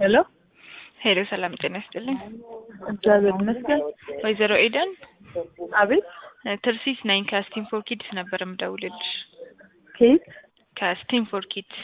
ሄሎ ሄሎ ሰላም ጤና ይስጥልኝ። እግዚአብሔር ይመስገን። ወይዘሮ ኤደን አቤት ትርሲስ ነኝ ከስቲም ፎር ኪድስ ነበር የምደውልልሽ። ኬት ከስቲም ፎር ኪድስ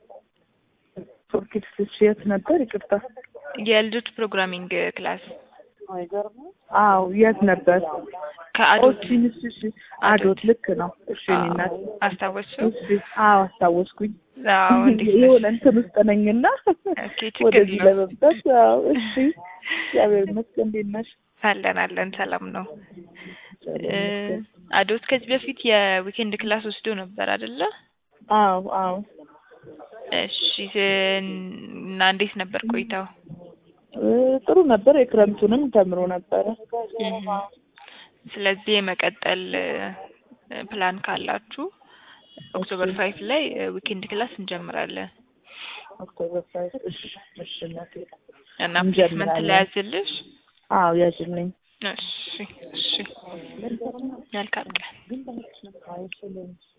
ፎርኪድስ የት ነበር? ይቅርታ። የልጆች ፕሮግራሚንግ ክላስ አዎ የት ነበር? ከአዶት ኦሲንስ እሺ፣ አዶት ልክ ነው። እሺ እኔ እናት አስታወስሽው? እሺ፣ አዎ አስታወስኩኝ። አዎ እንዴት ነሽ? የሆነ እንትን ውስጥ ነኝና ኦኬ ችግር ወደዚህ የለውም። ለመምጣት አዎ፣ እሺ እግዚአብሔር ይመስገን። እንዴት ነሽ? አለን አለን ሰላም ነው። እግዚአብሔር እ ይመስገን። አዶት ከዚህ በፊት የዊኬንድ ክላስ ወስዶ ነበር አይደለ? አዎ አዎ እሺ እና እንዴት ነበር ቆይታው? እ ጥሩ ነበር። የክረምቱንም ተምሮ ነበረ። እህ። ስለዚህ የመቀጠል እ ፕላን ካላችሁ ኦክቶበር ፋይቭ ላይ ዊኬንድ ክላስ እንጀምራለን ኦክቶበር ፋይቭ እሺ እሺ እናቴ እና ፕሌስመንት እንጀምራለን። ላይ ያዝልሽ። አዎ ያዥልኝ። እሺ እሺ መልካም ቀን።